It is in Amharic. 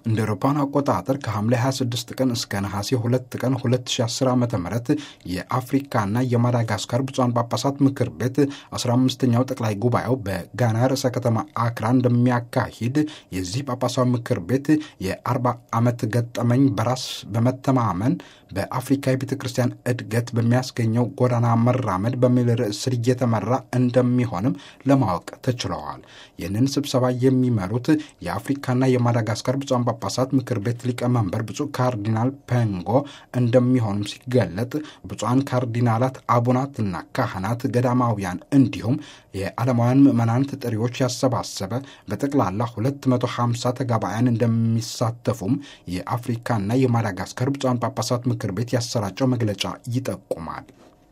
እንደ አውሮፓውያን አቆጣጠር ከሐምሌ 26 ቀን እስከ ነሐሴ 2 ቀን 2010 ዓ ም የአፍሪካና የማዳጋስካር ብፁዓን ጳጳሳት ምክር ቤት 15ኛው ጠቅላይ ጉባኤው በጋና ርዕሰ ከተማ አክራ እንደሚያካሂድ የዚህ ጳጳሳዊ ምክር ቤት የ40 ዓመት ገጠመኝ በራስ በመተማመን በአፍሪካ የቤተ ክርስቲያን እድገት በሚያስገኘው ጎዳና መራመድ በሚል ርዕስ ስር እየተመራ እንደሚሆንም ለማወቅ ተችለዋል። ይህንን ስብሰባ የሚመሩት የአፍሪካና የማዳጋስካር ብፁዓን ጳጳሳት ምክር ቤት ሊቀመንበር ብፁዕ ካርዲናል ፔንጎ እንደሚሆኑም ሲገለጥ ብፁዓን ካርዲናላት፣ አቡናትና ካህናት፣ ገዳማውያን እንዲሁም የዓለማውያን ምዕመናን ተጠሪዎች ያሰባሰበ በጠቅላላ 250 ተጋባያን እንደሚሳተፉም የአፍሪካና የማዳጋስካር ብፁዓን ጳጳሳት ምክር ቤት ያሰራጨው መግለጫ ይጠቁማል።